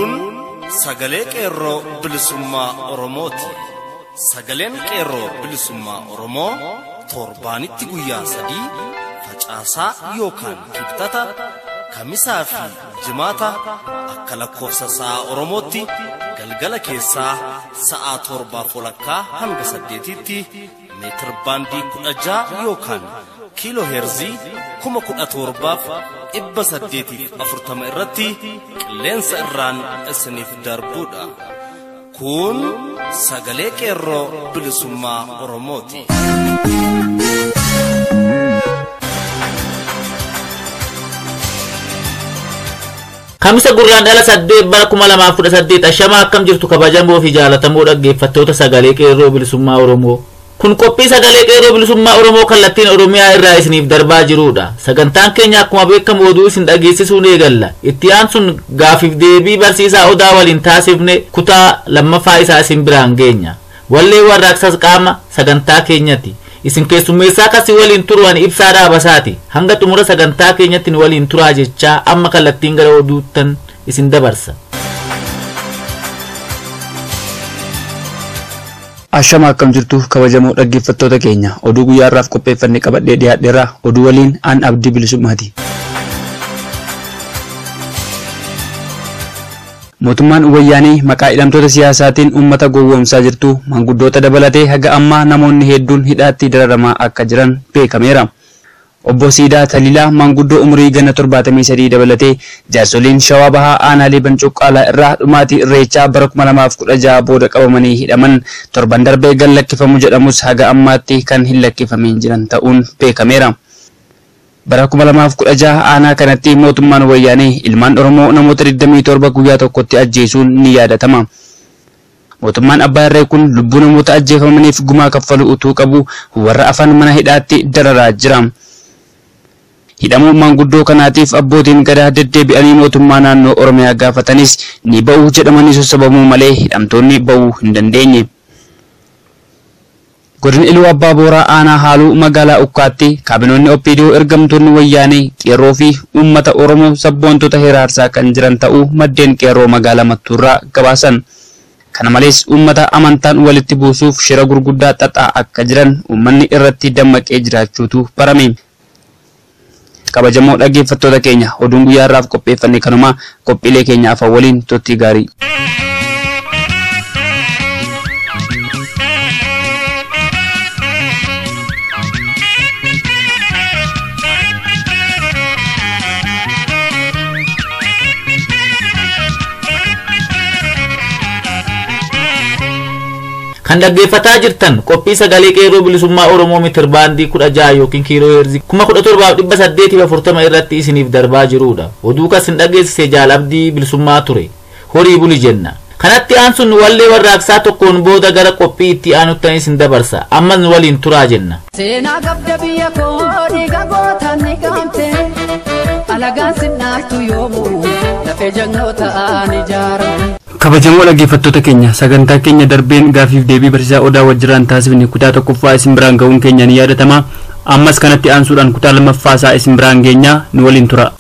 Kun sagalee qeerroo bilisummaa Oromooti. Sagaleen qeerroo bilisummaa Oromoo torbaanitti guyyaa sadii facaasaa yookaan kibxata kamisaa fi jimaata akka lakkoofsa sa'a Oromootti galgala keessaa sa'a torbaa walakkaa hanga saddeetitti meetir baandii kudha ja'a yookaan kiiloo heerzii kuma kudha torbaaf dhibba saddeetiif afurtama irratti qilleensa irraan isiniif darbuudha. Kun sagalee qeerroo bilisummaa Oromooti. Kamisa gurraan dhala saddeet bara kuma lamaaf kudha saddeet ashamaa akkam jirtu kabajamoo fi jaallatamoo dhaggeeffattoota sagalee qeerroo bilisummaa Oromoo. Kun qophii sagalee qeerroo bilisummaa Oromoo kallattiin Oromiyaa irraa isiniif darbaa jirudha. Sagantaan keenya akkuma beekamu oduu isin dhageessisuun eegalla. Itti aansuun gaafiif deebii barsiisaa odaa waliin taasifne kutaa lammaffaa isaa isin biraan geenya. Wallee warraaqsas qaama sagantaa keenyati. Isin keessummeessaa kasii waliin turuwan ibsaa dhaabasaati. Hanga xumura sagantaa keenyatti waliin turaa jechaa amma kallattiin gara oduuttan isin dabarsa. Ashama akkam jirtu kabajamoo dhaggeeffattoota keenya oduu guyyaa irraaf qopheeffanne qabadhee dhiyaadheera oduu waliin aan abdii bilisummaati. Mootummaan wayyaanii maqaa hidhamtoota siyaasaatiin uummata gowwoomsaa jirtu manguddoota dabalatee haga ammaa namoonni hedduun hidhaatti dararamaa akka jiran beekameera. Obbo Siidaa Taliilaa manguddoo umurii ganna torbaatamii sadii dabalatee jaarsoliin shawaa bahaa aanaalee bancuqqaalaa irraa dhumaatii irreechaa bara kuma lamaaf kudha jaha booda qabamanii hidhaman torban darbee gan lakkifamu jedhamus haga ammaatti kan hin lakkifamin jiran ta'uun beekameera. Bara kuma lamaaf kudha jaha aanaa kanatti mootummaan wayyaanee ilmaan Oromoo namoota 27 guyyaa tokkotti ajjeesuun ni yaadatama. Mootummaan abbaa irree kun lubbuu namoota ajjeefamaniif gumaa kaffalu utuu qabu warra afan mana hidhaatti dararaa jira. hidhamuu manguddoo kanaatiif abbootiin gadaa deddeebi'anii mootummaa naannoo oromiyaa gaafatanis ni ba'uu jedhamanii sossobamuu malee hidhamtoonni ba'uu hin dandeenye. Godina Iluu Abbaa Booraa aanaa haaluu magaalaa Ukkaatti kaabinoonni OPDO ergamtoonni wayyaanee qeerroo fi uummata Oromoo sabboontota hiraarsaa kan jiran ta'uu maddeen qeerroo magaalaa Mattuurraa gabaasan. Kana malees uummata amantaan walitti buusuuf shira gurguddaa xaxaa akka jiran uummanni irratti dammaqee jiraachuutu barame. kabajamoo dhaggeeffattoota keenya oduun guyyaa irraaf qopheeffanne kanuma qophiilee keenya afaan waliin turtii gaarii. Kan dhaggeeffataa jirtan qophii sagalee qeerroo bilisummaa Oromoo mitir baandii kudha jaha yookiin kiiloo heerzii kuma kudha torbaaf dhibba saddeetiif afurtama irratti isiniif darbaa jirudha. Oduu kas hin dhageessise jaalabdii bilisummaa ture. Horii buli jenna. Kanatti aansuun wallee warraaqsaa tokkoon booda gara qophii itti aanutti isin dabarsa. Ammas nu waliin turaa jenna. Seenaa gabda biyya koo dhiiga gootaan ni gaamte alagaan sinnaartu yoomuu lafee jannoota'aan ijaaramu. Kabajamoo dhaggeeffattoota keenya sagantaa keenya darbeen gaafiif deebii barsiisaa odaa wajjiraan taasifne kutaa tokkoffaa isin biraan ga'uun keenya ni yaadatama. Ammas kanatti aansuudhaan kutaa lammaffaa isaa isin biraan geenya nu waliin tura.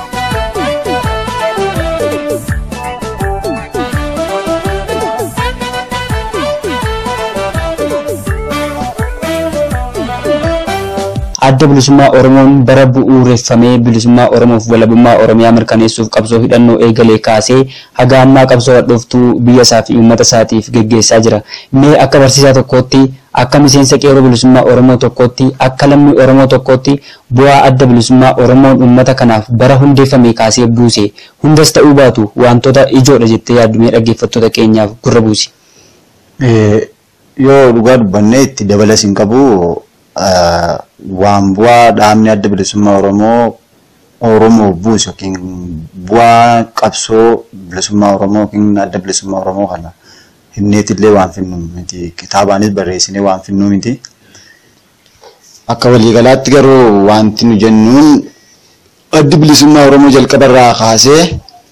adda bilisummaa Oromoon bara bu'uureffamee bilisummaa Oromoof walabummaa Oromiyaa mirkaneessuuf qabsoo hidhannoo eegalee kaasee haga ammaa qabsoo hadhooftuu biyya isaa fi uummata isaatiif geggeessaa jira. Mee akka barsiisaa tokkootti akka miseensa qeerroo bilisummaa Oromoo tokkootti akka lammii Oromoo tokkootti bu'aa adda bilisummaa Oromoon uummata kanaaf bara hundeeffame kaasee buuse hundas ta'uu baatu wantoota ijoodha jettee yaaddumee dhaggeeffattoota keenyaaf gurra buusi. Yoo dhugaa dubbannee itti dabalas hin qabu waan bu'aa dhaabni adda bilisummaa Oromoo Oromoo buusu yookiin bu'aa qabsoo bilisummaa Oromoo yookiin adda bilisummaa Oromoo kana hinneetillee waan finnu miti kitaabaanis barreessinee waan finnu miti. Akka waliigalaatti garuu wanti nu jennuun addi bilisummaa Oromoo jalqabarraa kaasee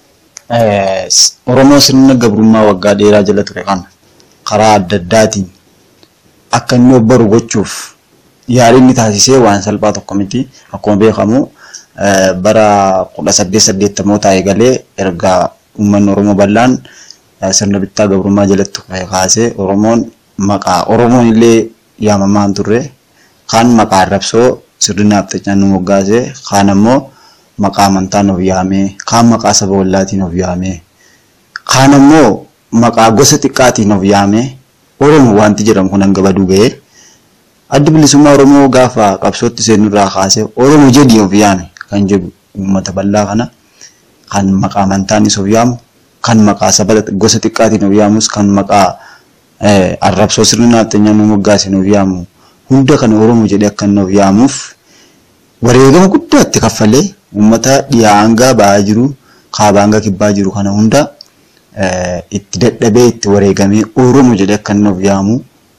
Oromoo sirna gabrummaa waggaa dheeraa jala ture kana karaa adda addaatiin akka inni obbaru gochuuf yaaliin inni taasisee waan salphaa tokko miti. Akkuma beekamu bara kudha saddeet saddeettamoota eegalee erga uummanni Oromoo bal'aan eh, sirna bittaa gabrummaa jalatti kaasee Oromoon maqaa Oromoon illee yaamamaa hin turre kaan maqaa arrabsoo sirni naaftachaan nu moggaasee kaan ammoo maqaa amantaan of yaamee kaan maqaa saba wallaatiin of yaamee kaan ammoo maqaa gosa xiqqaatiin of yaamee Oromoo wanti jedhamu kun hanga baduu ga'ee addi bilisummaa Oromoo gaafa qabsootti seenurraa kaasee Oromoo jedhii of yaame kan jedhu uummata bal'aa kana kan maqaa amantaanis of yaamu kan maqaa saba gosa xiqqaatiin of yaamus kan maqaa eh, arrabsoo sirni naaftanyaan nu moggaasin of yaamu hunda kana Oromoo jedhee akka inni of yaamuuf wareegama guddaa itti kaffalee uummata dhiyaa hangaa ba'aa jiru kaabaa hanga kibbaa jiru kana hunda eh, itti dadhabee itti wareegamee Oromoo jedhee akka inni of yaamu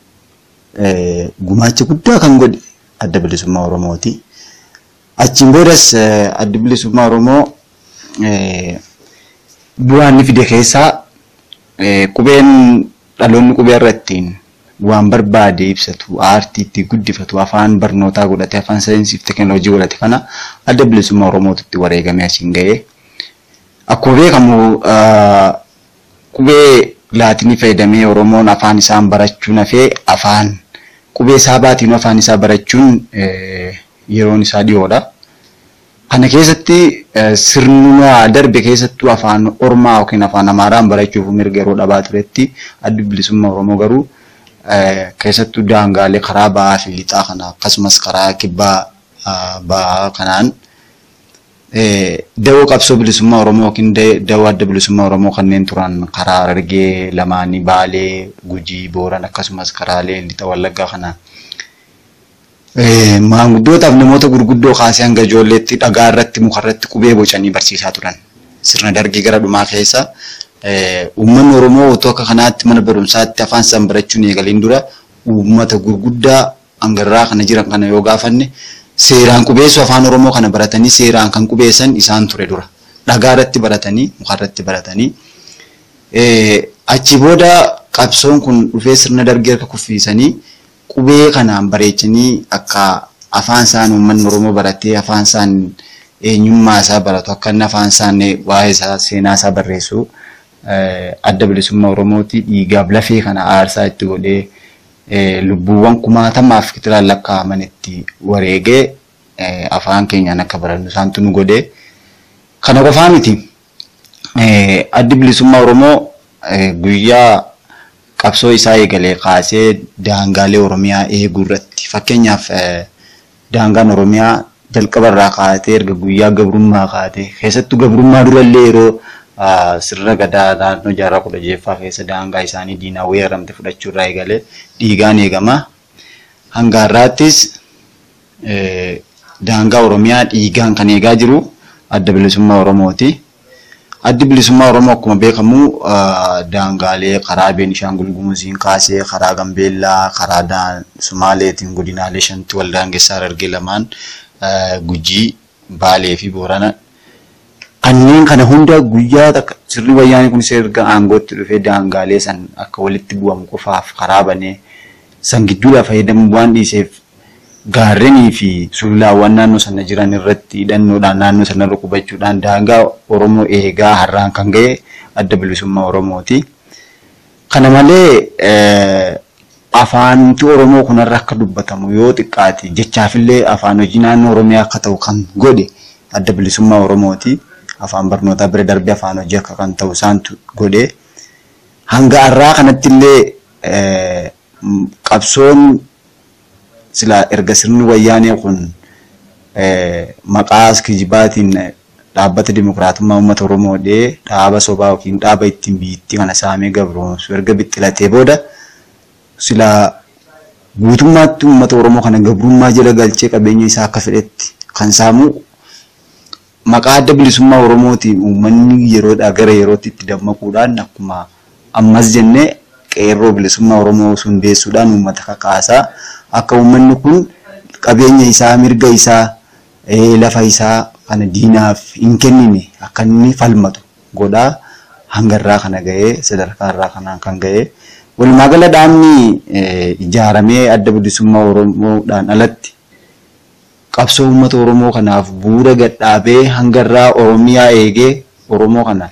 eh, gumaacha guddaa kan godhe adda bilisummaa Oromooti. Achiin boodas eh, adda bilisummaa Oromoo eh, bu'aa inni fide keessaa eh, qubeen dhaloonni qubee irrattiin waan barbaade ibsatu aartii itti guddifatu afaan barnootaa godhate afaan saayinsii fi teekinooloojii godhate kana adda bilisummaa Oromootu itti wareegamee achiin ga'ee. Akkuma beekamu ah, qubee laatinii fayyadamee Oromoon afaan isaan barachuun hafee afaan qubee saabaatiin afaan isaa barachuun eh, yeroon isaa dhiyoodha. Kana keessatti eh, sirnuma darbe keessattuu afaan Ormaa yookiin afaan Amaaraan barachuuf mirga yeroo dhabaa turetti addi bilisummaa Oromoo garuu eh, keessattuu daangaalee karaa ba'aa fi lixaa kana akkasumas karaa kibbaa ah, ba'aa kanaan eh, dawoo qabsoo bilisummaa Oromoo yookiin da- dawoo adda bilisummaa Oromoo kanneen turan karaa Harargee lamaanii Baalee Gujii Booran akkasumas karaalee lixa Wallaggaa kana Eh, maanguddootaaf namoota gurguddoo kaasee hanga ijoolleetti dhagaa irratti muka irratti qubee bocanii barsiisaa turan. Sirna dargii gara dhumaa keessa eh, uummanni Oromoo otoo akka kanaatti mana barumsaatti afaan isaan barachuun eegaliin dura uummata gurguddaa hangarraa kana jiran kana yoo gaafanne seeraan qubeessu afaan Oromoo kana baratanii seeraan kan qubeessan isaan ture dura. Dhagaa irratti baratanii muka irratti baratanii Eh, achi booda qabsoon kun dhufee sirna dargii harka kuffiisanii qubee kanaan bareechanii akka afaan isaan uummanni Oromoo baratee afaan isaan eenyummaa isaa baratu akka inni afaan isaan waa'ee isaa seenaa isaa barreessu eh, adda bilisummaa Oromooti dhiigaaf lafee kana aarsaa itti godhee eh, lubbuuwwan kumaatamaaf kitiraan lakkaa'aman itti wareegee eh, afaan keenyaan akka barannu isaantu nu godhee kana qofaa miti. Eh, addi bilisummaa Oromoo eh, guyyaa qabsoo isaa eegalee kaasee daangaalee Oromiyaa eeguu irratti fakkeenyaaf eh, daangaan Oromiyaa jalqaba irraa kaatee erga guyyaa gabrummaa kaatee keessattuu gabrummaa durallee yeroo ah, sirna gadaa naannoo jaarraa kudha jeeffaa keessa daangaa isaanii diinaa weeraramte fudhachuu irraa eegalee dhiigaan eegama. Hanga har'aattis eh, daangaa Oromiyaa dhiigaan kan eegaa jiru adda bilisummaa Oromooti. Addi bilisummaa Oromoo akkuma beekamu ah, daangaalee karaa Beenishaangul Gumuziin kaasee karaa Gambeellaa karaa daan- Sumaaleetiin godinaalee shanti wal daangessaa Harargee lamaan ah, Gujii, Baalee fi Boorana kanneen kana hunda guyyaa takka sirni wayyaanii kunis erga aangootti dhufee daangaalee san akka walitti bu'amu qofaaf karaa banee san gidduudhaa fayyadamuu waan dhiiseef gaarrenii fi sululaawwan naannoo sana jiran irratti hidhannoodhaan naannoo sanarra qubachuudhaan daangaa Oromoo eegaa har'aan kan ga'e adda bilisummaa Oromooti. Kana malee eh, afaanti Oromoo kunarra akka dubbatamu yoo xiqqaate jechaafillee afaan hojii naannoo Oromiyaa akka ta'u kan godhe adda bilisummaa Oromooti. Afaan barnootaa bira darbee afaan hojii akka kan ta'u isaantu godhe. Hanga har'aa kanattillee eh, m- qabsoon sila erga sirni wayyaanee kun eh, maqaa kijibaatiin eh, dhaabbata dimokiraatummaa uummata Oromoo dhee dhaaba sobaa yookiin dhaaba ittiin biyyittii kana saamee gabroomsu erga bittilatee booda sila guutummaatti uummata Oromoo kana gabrummaa jala galchee qabeenya isaa akka fedhetti kan saamu maqaa adda bilisummaa Oromootiin uummanni yeroodhaa gara yerootti itti dammaquudhaan akkuma ammas jennee qeerroo bilisummaa Oromoo hundeessuudhaan uummata kakaasaa akka uummanni kun qabeenya isaa mirga isaa eh, lafa isaa kana diinaaf hin kennine akka inni falmatu godhaa hangarraa kana ga'ee sadarkaarraa kanaan kan ga'ee walumaa gala dhaabni eh, ijaaramee adda bilisummaa Oromoodhaan alatti qabsoo uummata Oromoo kanaaf bu'uura gadhaabee hangarraa Oromiyaa eegee Oromoo kana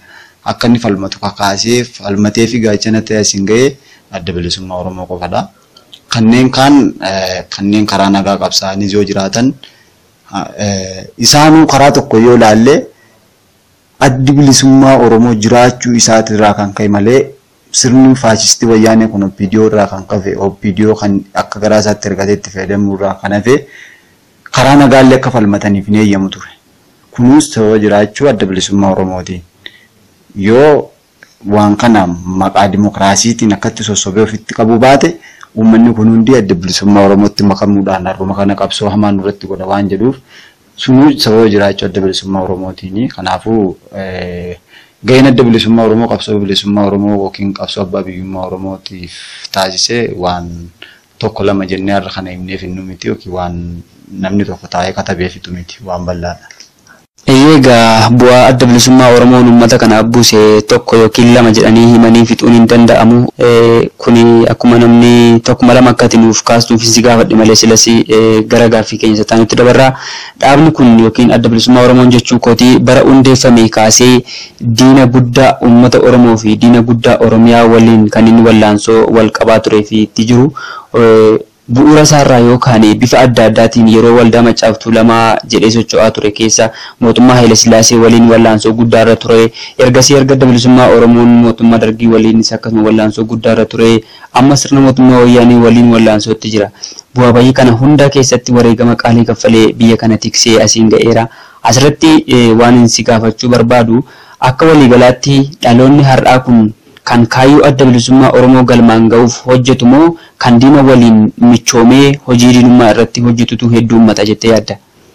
akka inni falmatu kakaasee falmatee fi gaachana ta'e asiin ga'ee adda bilisummaa Oromoo qofadha. Kanneen kaan kanneen karaa nagaa qabsaa'anis yoo jiraatan isaanuu karaa tokko yoo ilaalle addi bilisummaa Oromoo jiraachuu isaatirraa kan ka'e malee sirni faashistii wayyaanee kun OPDO irraa kan kafe OPDO kan akka garaa isaatti ergatee itti fayyadamuu irraa kan hafe karaa nagaallee akka falmataniif hin eeyyamu ture. Kunis sababa jiraachuu adda bilisummaa Oromootiin. Yoo waan kana maqaa dimokiraasiitiin akkatti sossobee ofitti qabu baate uummanni kun hundi adda bilisummaa Oromootti makamuudhaan har'uma kana qabsoo hamaan nurratti godha waan jedhuuf sunuu sababa jiraachuu adda bilisummaa Oromootiini. Kanaafuu gaheen adda bilisummaa Oromoo qabsoo bilisummaa Oromoo yookiin qabsoo abbaa biyyummaa Oromootiif taasise waan tokko lama jennee har'a kana himneef hin miti yookiin waan namni tokko taa'ee katabeefitu miti waan bal'aadha. Egaa bu'aa adda bilisummaa Oromoon uummata kanaaf buuse tokko yookiin lama jedhanii himanii fixuun hin danda'amu. Kuni akkuma namni tokkuma lama akka nuuf kaastuuf si gaafadhe malee silas gara gaaffii keenya isaa nutti dabarraa. Dhaabni kun yookiin adda bilisummaa Oromoon jechuu kooti bara hundeeffame kaasee diina guddaa uummata Oromoo fi diina guddaa Oromiyaa waliin kan inni wallaansoo wal qabaa turee fi itti jiru. bu'uura isaarraa yookaan bifa adda addaatiin yeroo waldaa maccaaftuu lamaa jedhee socho'aa ture keessa mootummaa Haile Sillaasee waliin wallaansoo guddaarra ture. Ergasii erga adda bilisummaa Oromoon mootummaa dargii waliinis akkasuma wallaansoo guddaarra ture. Amma sirna mootummaa wayyaanii waliin wallaansootti jira. Bu'aa bayii kana hunda keessatti wareegama qaalii kaffalee biyya kana tiksee asiin ga'eera. Asirratti waan si gaafachuu barbaadu akka waliigalaatti dhaloonni har'aa kun kan kaayyoo adda bilisummaa Oromoo galmaan ga'uuf hojjetu moo kan diina waliin michoomee hojii diinummaa irratti hojjetutu hedduu uummata jettee yaadda?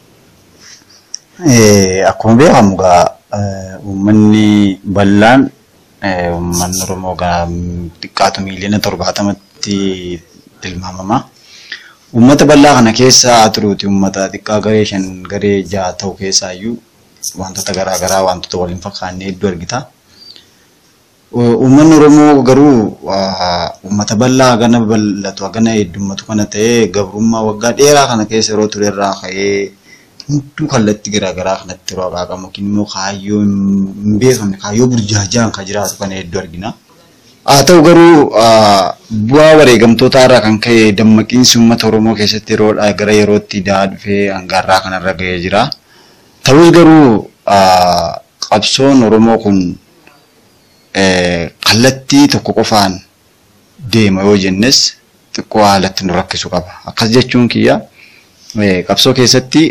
Akkuma beekamu egaa uummanni bal'aan uummanni Oromoo xiqqaatu miiliyoona torbaatamatti tilmaamama. Uummata bal'aa kana keessa turuuti uummata xiqqaa garee shan garee ja'a ta'u keessaayyuu wantoota garaagaraa wantoota waliin fakkaannee hedduu argita. Uummanni Oromoo garuu uummata bal'aa hagana bal'atu hagana heddummatu kana ta'ee gabrummaa waggaa dheeraa kana keessa yeroo ture irraa ka'ee hunduu kallattii garaagaraa kanatti yeroo haqaaqamu yookiin immoo kaayyoo hin beekamne kaayyoo burjaajaan kan jiraatu kana hedduu argina. Haa ta'u garuu bu'aa wareegamtoota irraa kan ka'e dammaqiinsi uummata Oromoo keessatti yeroodhaa gara yerootti daa dhufee hangaarraa kanarra ga'ee jira. Ta'us garuu qabsoon Oromoo kun kallattii tokko qofaan deema yoo jennes xiqqoo haalatti nu rakkisu qaba. Akkas jechuun kiyya qabsoo keessatti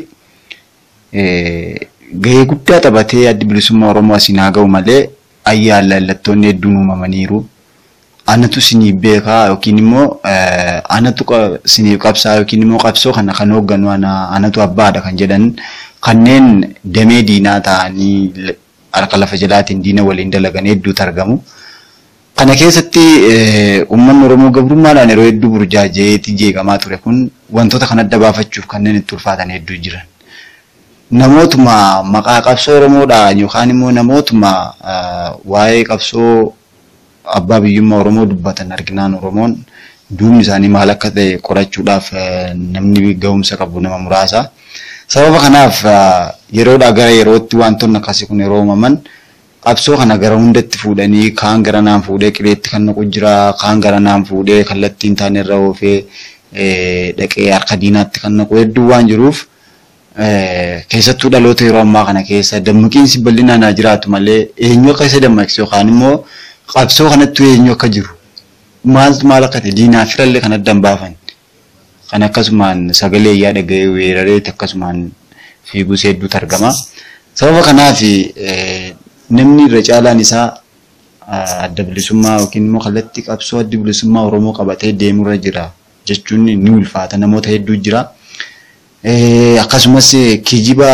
gahee guddaa taphatee addi bilisummaa Oromoo asiin haa ga'u malee ayyaan lallattoonni hedduun uumamaniiru. Anatu siniif beekaa yookiin immoo anatu siniif qabsaa yookiin immoo qabsoo kana kan hoogganu anatu abbaadha kan jedhan kanneen damee diinaa ta'anii harka lafa jalaatiin diina waliin dalagan hedduutu argamu. Kana keessatti uummanni Oromoo gabrummaadhaan yeroo hedduu burjaajeetti jeeqamaa ture kun wantoota kan adda baafachuuf kanneen itti ulfaatan hedduu jiran. Namootuma maqaa qabsoo Oromoodhaan yookaan immoo namootuma waa'ee qabsoo abbaa biyyummaa Oromoo dubbatan arginaan Oromoon duubni isaanii maal akka ta'e qorachuudhaaf namni ga'umsa qabu nama muraasa. Sababa kanaaf yeroodhaa gara yerootti wantoonni akkasii kun yeroo uumaman qabsoo kana gara hundatti fuudhanii kaan gara naan fuudhee qileetti kan naqu jira kaan gara naan fuudhee kallattiin taane irra oofee dhaqee harka diinaatti kan naqu hedduu waan jiruuf keessattuu dhaloota yeroo ammaa kana keessa dammaqiinsi bal'inaan haa jiraatu malee eenyu akka isa dammaqsu yookaan immoo qabsoo kanatti eenyu akka jiru maaltu maal akka ta'e diinaa firallee kan addaan baafan kan akkasumaan sagalee iyyaa dhaga'ee weerareeti akkasumaan fiiguus hedduutu argama. Sababa kanaaf namni irra caalaan isaa adda bilisummaa yookiin immoo kallattii qabsoo adda bilisummaa Oromoo qabatee deemurra jira jechuun ni ulfaata namoota hedduu jira. Akkasumas kijiba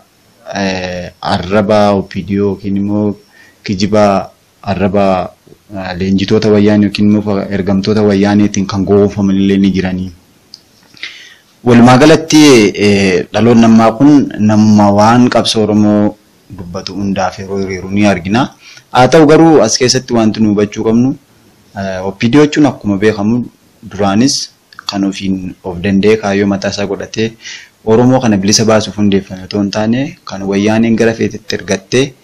arraba OPDO yookiin immoo kijiba arraba leenjitoota wayyaanii yookiin immoo ergamtoota wayyaaniitiin kan gowwoomfaman illee ni jiranii. Walumaa galatti dhaloonni ammaa kun nama waan qabsoo Oromoo dubbatu hundaaf yeroo hiriiru ni argina. Haa ta'u garuu as keessatti wanti nu hubachuu qabnu OPDO jechuun akkuma beekamu duraanis kan ofiin of danda'ee kaayyoo mataa isaa godhatee Oromoo kana bilisa baasuuf hundeeffame otoo hin taane kan wayyaaneen gara feetetti ergattee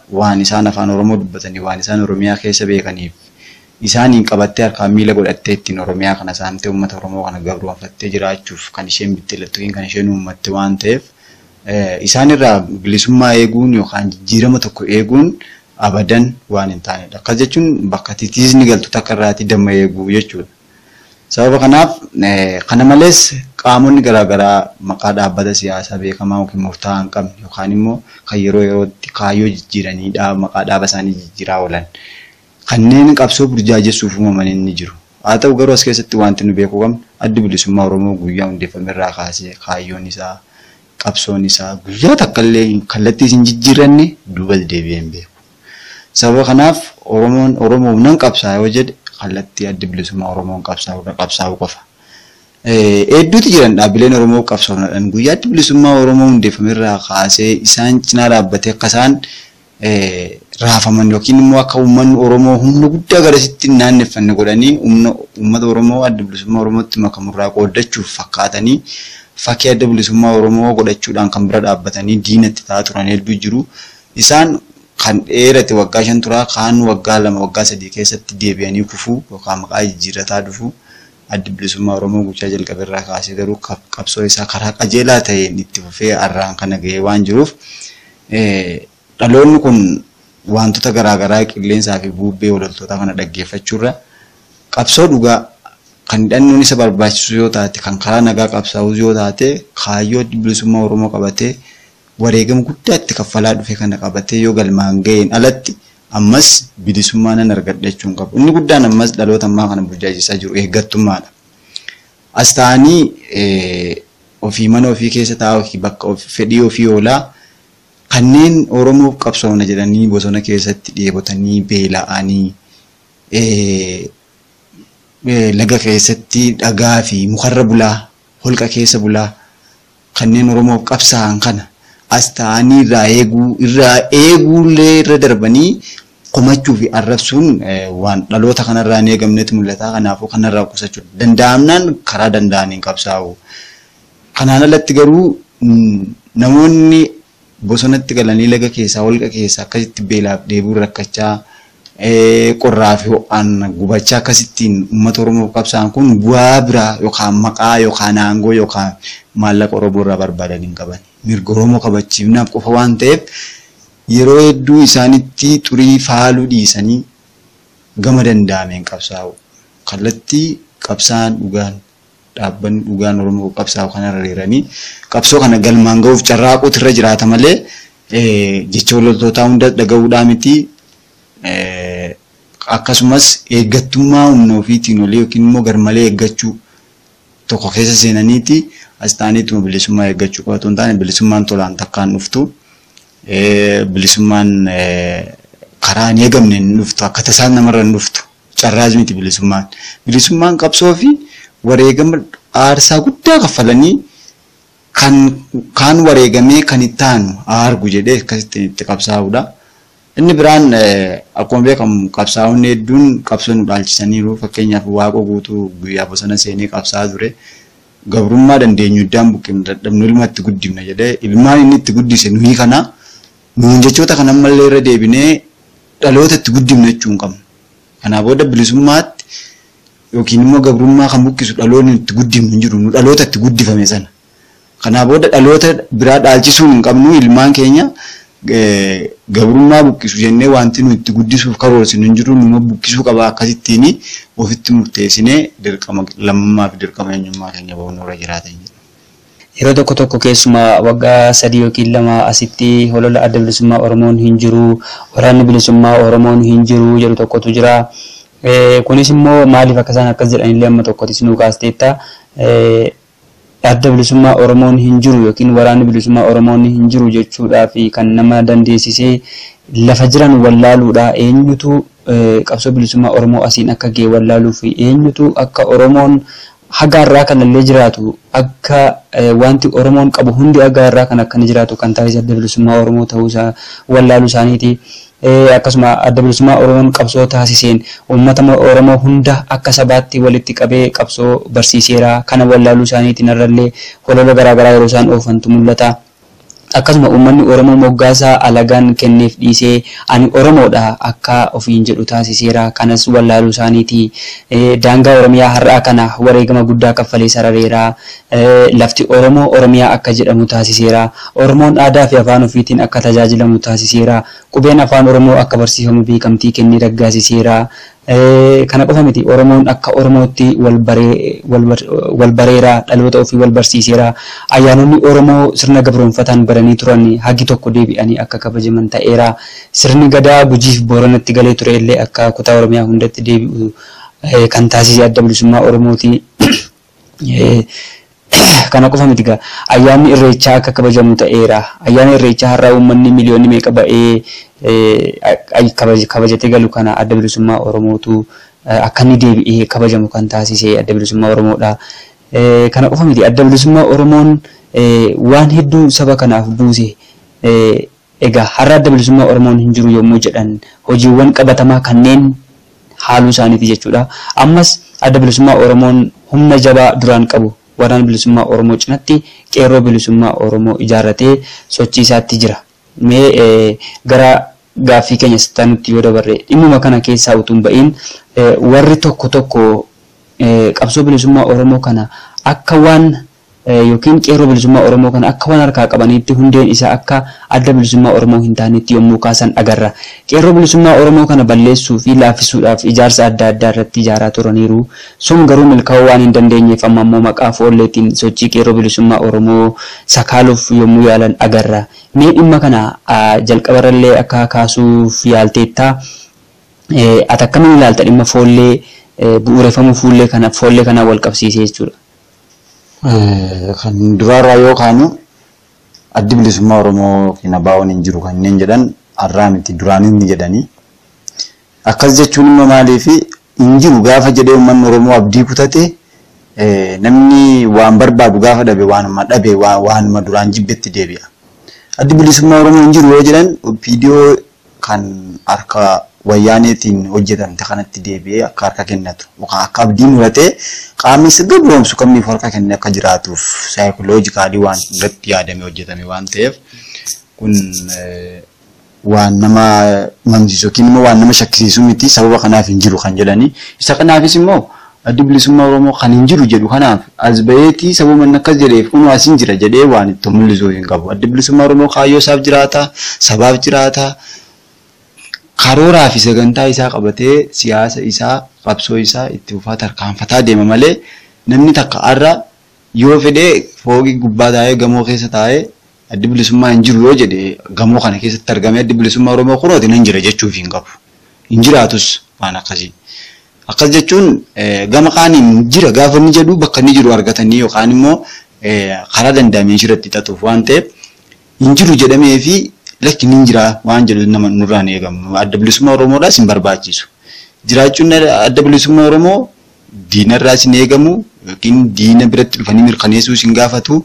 waan isaan afaan Oromoo dubbatanii waan isaan Oromiyaa keessa beekaniif isaaniin qabattee harkaan miila godhattee ittiin Oromiyaa kana saamtee uummata Oromoo kana gabroonfattee jiraachuuf kan isheen bittilattu kan isheen uummatte waan ta'eef isaan irraa bilisummaa eeguun yookaan jijjiirama tokko eeguun abadan waan hin taanedha. Akkas jechuun bakka titiisni galtu takka irraati damma eeguu jechuudha. Sababa kanaaf kana malees qaamonni garaagaraa maqaa dhaabbata siyaasaa beekamaa yookiin murtaa'aa hin qabne yookaan immoo kan yeroo yerootti kaayyoo jijjiiranii maqaa dhaaba isaanii jijjiiraa oolan kanneen qabsoo burjaajessuuf uumaman ni jiru. Haa ta'u garuu as keessatti wanti nu beekuu qabnu addi bilisummaa Oromoo guyyaa hundeeffame irraa kaasee kaayyoon isaa qabsoon isaa guyyaa takka illee kallattii isin jijjiiranne duuba deebi'ee hin beeku. Sababa kanaaf Oromoon Oromoo nan qabsaa yoo jedhe kallattii addi bilisummaa Oromoon qabsaa'u qofa. Hedduutu jiran dhaabbileen Oromoo qabsaa'uudhaan guyyaa addi bilisummaa Oromoo hundeeffame irraa kaasee isaan cinaa dhaabbatee akka isaan raafaman yookiin immoo akka uummanni Oromoo humna guddaa garasitti naanneffanne godhanii humna uummata Oromoo adda bilisummaa Oromootti makamurraa qooddachuuf fakkaatanii fakkii adda bilisummaa Oromoo godhachuudhaan kan bira dhaabbatanii diinatti ta'aa turan hedduu jiru. Isaan kan dheerate waggaa shan turaa kaan waggaa lama waggaa sadii keessatti deebi'anii kufuu yookaan maqaa jijjiirataa dhufu addi bilisummaa Oromoo guyyaa jalqabe irraa kaasee garuu qabsoo isaa karaa qajeelaa ta'een itti fufee har'aan kana gahee waan jiruuf dhaloonni kun wantoota garaagaraa qilleensaa fi bubbee waloltootaa kana dhaggeeffachuurra qabsoo dhugaa kan hidhannoon isa barbaachisu yoo taate kan karaa nagaa qabsaa'us yoo taate kaayyoo bilisummaa Oromoo qabatee wareegama guddaa itti kaffalaa dhufe kana qabatee yoo galmaan ga'een alatti ammas bilisummaa nan argadha jechuun qabu. Inni guddaan ammas dhaloota ammaa kana burjaajisaa jiru eeggattummaadha. As ta'anii ofii mana ofii keessa taa'aa bakka fedhii ofii oolaa kanneen Oromoof qabsoofna jedhanii bosona keessatti dheebotanii beela'anii laga keessatti dhagaa fi mukarra bulaa holqa keessa bulaa kanneen Oromoof qabsaa'an kana as ta'anii irraa eeguu irraa eeguullee irra darbanii komachuu fi arrabsuun waan dhaloota kanarraa hin eegamnetti mul'ata. Kanaafuu kanarraa qusachuu danda'amnaan karaa danda'aniin qabsaa'u. Kanaan alatti garuu namoonni bosonatti galanii laga keessaa holqa keessaa akkasitti beelaaf dheebuun rakkachaa qorraa fi ho'aan gubachaa akkasittiin uummata Oromoo qabsaan kun bu'aa biraa yookaan maqaa yookaan aangoo yookaan maallaqa Oromoo irraa barbaadan hin qaban. Mirga Oromoo kabachiifnaaf qofa waan ta'eef yeroo hedduu isaanitti xurii faaluu dhiisanii gama danda'ameen qabsaa'u. Kallattii qabsaan dhugaan dhaabbanni dhugaan Oromoo qabsaa'u kana hiriiranii qabsoo kana galmaan ga'uuf carraaquutu irra jiraata malee jecha loltootaa hunda dhaga'uudhaa miti. akkasumas eeggattummaa humna ofiitiin olii yookiin immoo garmalee eeggachuu tokko keessa seenaniiti as ta'aniituma bilisummaa eeggachuu qabatu hin taane bilisummaan tolaan takkaan dhuftu bilisummaan karaa hin eegamne hin dhuftu akka tasaan namarra hin dhuftu carraas miti bilisummaan bilisummaan qabsoo fi wareegama aarsaa guddaa kaffalanii kan kaan wareegamee kan itti aanu argu jedhee akkasitti itti qabsaa'uudha. Inni biraan akkuma beekamu qabsaa'onni hedduun qabsoo nu dhaalchisaniiru fakkeenyaaf waaqa guutuu guyyaa bosona seenee qabsaa'aa ture. Gabrummaa dandeenyu iddaan buqqifna dadhabnu ilma itti guddifna jedhee ilmaan inni itti guddise nuyi kana nuun jechoota kan ammallee irra deebinee dhaloota itti guddifna jechuu hin qabnu. Kanaa booda bilisummaatti yookiin immoo gabrummaa kan buqqisu dhaloonni itti guddifnu hin jiru nu dhaloota itti guddifame sana. Kanaa booda dhaloota biraa dhaalchisuu hin qabnu ilmaan keenya gabrummaa buqqisu jennee wanti nuyi itti guddisuuf karoorsinu hin jiru numa buqqisuu qaba akkasittiin ofitti murteessinee dirqama lammummaa fi dirqama eenyummaa keenya bahuun irra jiraatan jedhu. Yeroo tokko tokko keessumaa waggaa sadii yookiin lama asitti holola adda bilisummaa Oromoon hin jiru, waraanni bilisummaa Oromoon hin jiru jedhu tokkotu jira. Kunis immoo maaliif akka isaan akkas jedhanillee amma tokkotti sinuu kaasteetta. adda bilisummaa Oromoon hin jiru yookiin waraanni bilisummaa Oromoon hin jiru jechuudhaa fi kan nama dandeessisee lafa jiran wallaaluudha eenyutu qabsoo bilisummaa Oromoo asiin akka ga'e wallaaluu fi eenyutu akka Oromoon hagaarraa kanallee jiraatu akka wanti Oromoon qabu hundi hagaarraa kan akkana jiraatu kan taasise adda bilisummaa Oromoo ta'uu isaa wallaaluu isaaniiti. akkasuma adda bilisummaa Oromoon qabsoo taasiseen uummata Oromoo hunda akka sabaatti walitti qabee qabsoo barsiiseera kana wallaaluu isaaniitiin irrallee holola garaagaraa yeroo isaan oofantu mul'ata. akkasuma uummanni Oromoo moggaasaa alagaan kenneef dhiisee ani Oromoodha akka ofiin jedhu taasiseera. Kanas wallaaluu isaaniiti. Daangaa Oromiyaa har'aa kana wareegama guddaa kaffalee sarareera. Lafti Oromoo Oromiyaa akka jedhamu taasiseera. Oromoon aadaa fi afaan ofiitiin akka tajaajilamu taasiseera. Qubeen afaan Oromoo akka barsiifamu beekamtii kennee raggaasiseera. Kana qofa miti Oromoon akka Oromootti wal bareera dhaloota ofii wal barsiiseera. Ayyaanonni Oromoo sirna gabroonfataan baranii turan hagi tokko deebi'anii akka kabajaman ta'eera. Sirni gadaa gujiif booranatti galee ture illee akka kutaa Oromiyaa hundatti deebi'u kan taasise adda bilisummaa Oromooti. Kana qofa miti gaa ayyaanni irreechaa akka kabajamu ta'eera. Ayyaanni irreechaa har'aa uummanni miliyoonni meeqa ba'ee kabajatee galu kana adda bilisummaa Oromootu akka inni deebi'ee kabajamu kan taasise adda bilisummaa Oromoodha. Kana qofa miti adda bilisummaa Oromoon waan hedduu saba kanaaf buuse. Egaa har'a adda bilisummaa Oromoon hin jiru yommuu jedhan hojiiwwan qabatamaa kanneen haaluu isaaniiti jechuudha. Ammas adda bilisummaa Oromoon humna jabaa duraan qabu waraana bilisummaa Oromoo cinatti qeerroo bilisummaa Oromoo ijaarratee sochii isaatti jira. Mee gara gaaffii keenya sittaanutti yoo dabarre dhimmuma kana keessaa utuu hin ba'iin warri tokko tokko qabsoo bilisummaa Oromoo kana akka waan yookiin qeerroo bilisummaa Oromoo kana akka waan harkaa qabaniitti hundeen isaa akka adda bilisummaa Oromoo hin taanetti yommuu kaasan agarra. Qeerroo bilisummaa Oromoo kana balleessuu fi laaffisuudhaaf ijaarsa adda addaa irratti ijaaraa turaniiru. Sun garuu milkaa'uu waan hin dandeenyeef amma immoo maqaa foolleetiin sochii qeerroo bilisummaa Oromoo sakaaluuf yommuu yaalan agarra. Mee dhimma kana jalqabarallee akka kaasuuf yaalteettaa ati akkamiin ilaalta dhimma foollee bu'uureffamuu fuullee kana foollee kana wal qabsiisee jechuudha. kan duraarraa yoo kaanu addi bilisummaa Oromoo kina baa'oon hin jiru kanneen jedhan har'aa miti duraan inni jedhanii. Akkas jechuun immoo maaliif hin jiru gaafa jedhee uummanni Oromoo abdii kutate namni waan barbaadu gaafa dhabe waanuma dhabe waanuma duraan jibbetti deebi'a. Addi bilisummaa Oromoo hin jiru yoo jedhan viidiyoo kan harka wayyaaneetiin hojjetamte kanatti deebi'ee akka harka kennatu yookaan akka abdii muratee qaamni sirna gabroomsu kamiif harka kennee akka jiraatuuf saayikoloojikaalii waan irratti yaadamee hojjetame waan ta'eef kun waan nama mamsiisu yookiin immoo waan nama shakkisiisu miti sababa kanaaf hin jiru kan jedhanii isa kanaafis immoo addi bilisummaa Oromoo kan hin jiru jedhu kanaaf as baheetii sababa inni akkas jedheef kun as hin jira jedhee waan itti mul'isuu hin qabu addi bilisummaa Oromoo kaayyoo isaaf jiraata sabaaf jiraata karooraa fi sagantaa isaa qabatee siyaasa isaa qabsoo isaa itti fufaa tarkaanfataa deema malee namni takka har'a yoo fedhee fooqii gubbaa taa'ee gamoo keessa taa'ee addi bilisummaa hin jiru yoo jedhe gamoo kana keessatti argamee addi bilisummaa Oromoo kunooti nan jira jechuuf hin qabu. Hin jiraatus waan akkasii. Akkas jechuun gama kaaniin jira gaafa inni jedhu bakka inni jiru argatanii yookaan immoo karaa danda'ameen irratti hixatuuf waan ta'eef hin jiru jedhamee fi lakki ni jira waan jedhu nama nurraan eegamu adda bilisummaa Oromoodhaas hin barbaachisu. Jiraachuun adda bilisummaa Oromoo diinarraas hin eegamu yookiin diina biratti dhufanii mirkaneessuus hin gaafatu.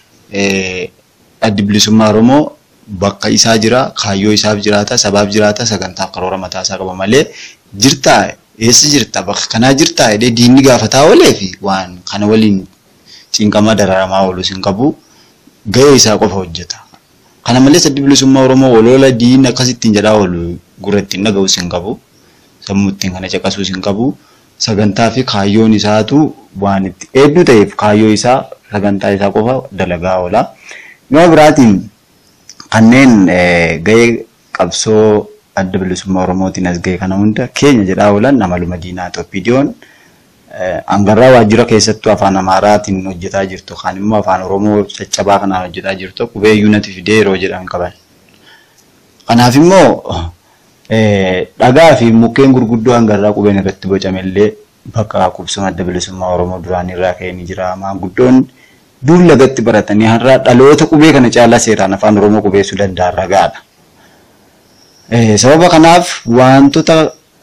Addi bilisummaa Oromoo bakka isaa jira, kaayyoo isaaf jiraata, sabaaf jiraata, sagantaaf karoora mataa isaa qaba malee jirtaa eessa jirta bakka kanaa jirtaa jedhee diinni gaafataa oolee fi waan kana waliin cinqamaa dararamaa oolus hin qabu gahee isaa qofa hojjeta. Kana malees addi bilisummaa Oromoo waloola diinni akkasittiin jedhaa oolu gurra ittiin dhaga'us hin qabu. Sammuu ittiin kana caqasuus hin qabu. Sagantaa fi kaayyoon isaatu waan itti hedduu ta'eef kaayyoo isaa sagantaa isaa qofa dalagaa oola. Gama biraatiin kanneen gahee qabsoo adda bilisummaa Oromootiin as gahee kana hunda keenya jedhaa oolan amaluma diinaa Itoophiidiyoon hangarraa waajjira keessattuu afaan Amaaraatiin hojjetaa jirtu yookaan immoo afaan Oromoo caccabaa kanaan hojjetaa jirtu qubee yuunati fidee yeroo jedhan qaban. Kanaaf immoo dhagaa fi mukkeen gurguddoo hangarraa qubeen irratti bocamellee bakka qubsuma adda bilisummaa Oromoo duraan irraa ka'ee ni jira. Maanguddoon dur lagatti baratanii har'a dhaloota qubee kana caalaa seeraan afaan Oromoo qubeessuu danda'an ragaadha. Sababa kanaaf wantoota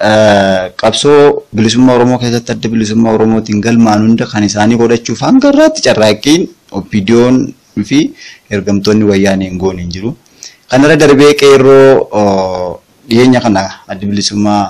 qabsoo bilisummaa Oromoo keessatti adda bilisummaa Oromootiin galmaan hunda kan isaanii godhachuuf hanga irraatti carraaqqiin oppiidiyoon fi ergamtoonni wayyaanee hin goone hin jiru. Kanarra darbee qeerroo dhiyeenya kana adda bilisummaa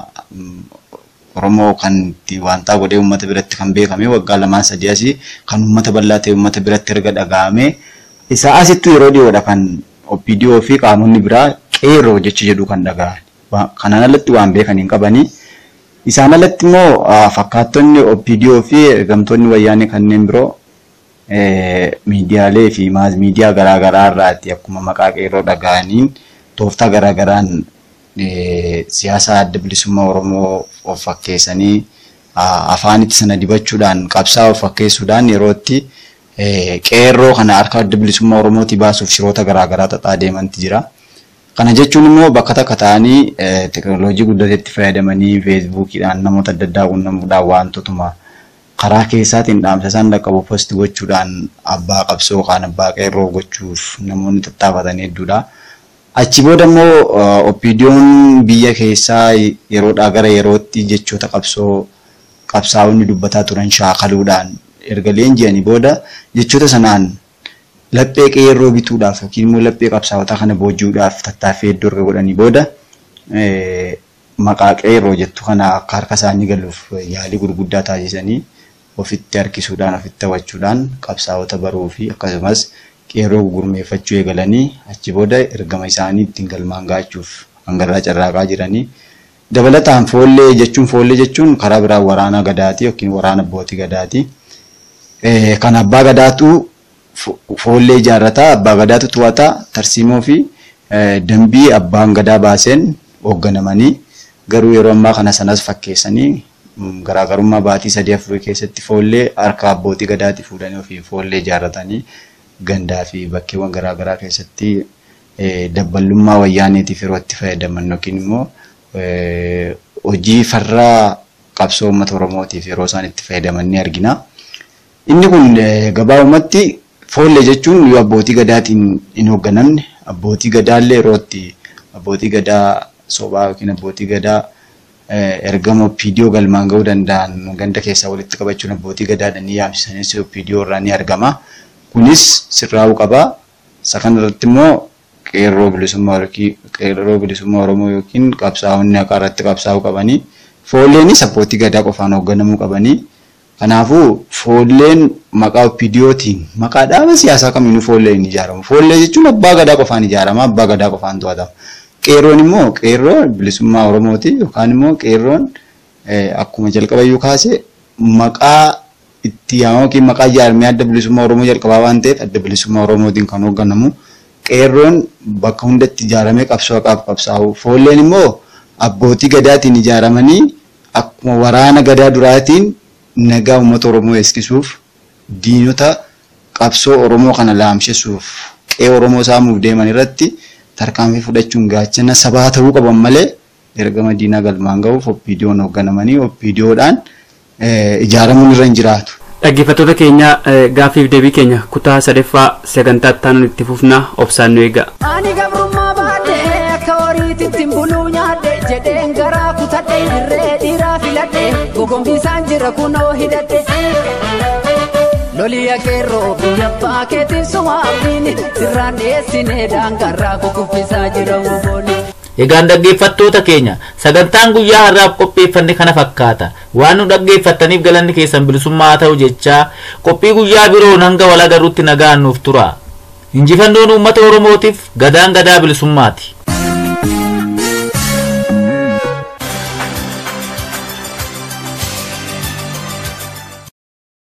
Oromoo kan itti waantaa godhee uummata biratti kan beekame waggaa lamaan sadii asii kan uummata bal'aa ta'e uummata biratti erga dhaga'ame isa asittu yeroo dhiyoodha kan OPDO fi qaamonni biraa qeerroo jecha jedhu kan dhaga'an. Kanaan alatti waan beekan hin qabanii. Isaan alatti immoo fakkaattonni OPDO fi ergamtoonni wayyaanee kanneen biroo miidiyaalee fi maas miidiyaa garaagaraa irraatti akkuma maqaa qeerroo dhaga'aniin tooftaa garaagaraan siyaasa adda bilisummaa Oromoo of fakkeessanii afaanitti sana dibachuudhaan qabsaa of fakkeessuudhaan yerootti qeerroo kana harka adda bilisummaa Oromooti baasuuf shiroota garaagaraa xaxaa deemanti jira. Kana jechuun immoo bakka takka ta'anii teekinooloojii guddateetti fayyadamanii feesbuukiidhaan namoota adda addaa quunnamuudhaan wantootuma karaa keessaatiin dhaamsa isaan dhaqqabu posti gochuudhaan abbaa qabsoo kaan abbaa qeerroo gochuuf namoonni tattaafatanii hedduudha. Achi booda immoo OPDO'n biyya keessaa yeroodhaa gara yerootti jechoota qabsoo qabsaa'onni dubbataa turan shaakaluudhaan erga leenji'anii booda jechoota sanaan laphee qeerroo bituudhaaf yookiin immoo laphee qabsaa'otaa kana booji'uudhaaf tattaaffii hedduu erga godhanii booda maqaa qeerroo jettu kana akka harka isaanii galuuf yaalii gurguddaa taasisanii ofitti harkisuudhaan ofitti hawwachuudhaan qabsaa'ota baruu fi akkasumas qeerroo gurmeeffachuu eegalanii achi booda ergama isaanii ittiin galmaan gaachuuf hangarraa carraaqaa jiranii. Dabalataan foollee jechuun foollee jechuun karaa biraan waraana gadaati yookiin waraana abbootii gadaati. Kan abbaa gadaatu foollee ijaarrataa abbaa gadaatu to'ataa tarsiimoo fi dambii abbaan gadaa baaseen hoogganamanii garuu yeroo ammaa kana sanas fakkeessanii garaagarummaa baatii sadii afurii keessatti foollee harka abbootii gadaati fuudhanii ofii foollee ijaarratanii gandaa fi bakkeewwan garaagaraa keessatti dabballummaa wayyaaniitiif yeroo itti fayyadaman yookiin immoo hojii farraa qabsoo uummata Oromootiif yeroo isaan itti fayyadaman ni argina. Inni kun gabaabumatti foollee jechuun yoo abbootii gadaatiin hin hoogganamne abbootii gadaallee yeroo itti abbootii gadaa sobaa yookiin abbootii gadaa ergama OPDO galmaan ga'uu danda'an ganda keessaa walitti qabachuun abbootii gadaadhaan ni yaamsisanis OPDO irraa ni argama. Kunis sirraa'uu qaba. Isa kanarratti immoo qeerroo bilisummaa qeerroo bilisummaa Oromoo yookiin qabsaa'onni haqaa irratti qabsaa'uu qabanii foolleenis abbootii gadaa qofaan hoogganamuu qabanii. Kanaafuu foolleen maqaa OPDOtiin maqaa dhaaba siyaasaa kamiinuu foollee hin ijaaramu. Foollee jechuun abbaa gadaa qofaan ijaarama abbaa gadaa qofaan to'atama. Qeerroon immoo qeerroo bilisummaa Oromooti yookaan immoo qeerroon akkuma jalqaba iyyuu kaase maqaa itti yaamamu yookiin maqaa ijaarame adda bilisummaa Oromoo jalqabaa waan ta'eef adda bilisummaa Oromootiin kan hoogganamu. Qeerroon bakka hundatti ijaaramee qabsoo haqaaf qabsaa'u. Foolleen immoo abbootii gadaatiin ijaaramanii akkuma waraana gadaa duraatiin nagaa uummata Oromoo eegsisuuf diinota qabsoo Oromoo kana laamsisuuf qe'ee Oromoo saamuuf deeman irratti tarkaanfii fudhachuun gaachana sabaa ta'uu qaban malee ergama diinaa galmaan ga'uuf OPDO'n hoogganamanii OPDO'dhaan ijaaramuun irra hin jiraatu. Dhaggeeffattoota keenya gaaffiif deebii keenya kutaa sadaffaa sagantaa ittaanuun itti fufnaa obsaan nu eega. Ani gabrummaa baadhee akka horiititti buluu nyaadhe jedheen garaa kutadhe dirree dhiiraa filadhe gogombisaan jira kunoo hidhadhe. Loliya qeerroo biyya abbaa keetiif sumaafini sirraan dhiyeessinee daangarraa kukuffisaa jira woboonni. Egaan dhaggeeffattoota keenya sagantaan guyyaa har'aaf qopheeffanne kana fakkaata waan nu dhaggeeffattaniif galanni keessan bilisummaa haa ta'u jechaa qophii guyyaa biroon hanga wal agarruutti nagaan nuuf tura injifannoon uummata oromootiif gadaan gadaa bilisummaati.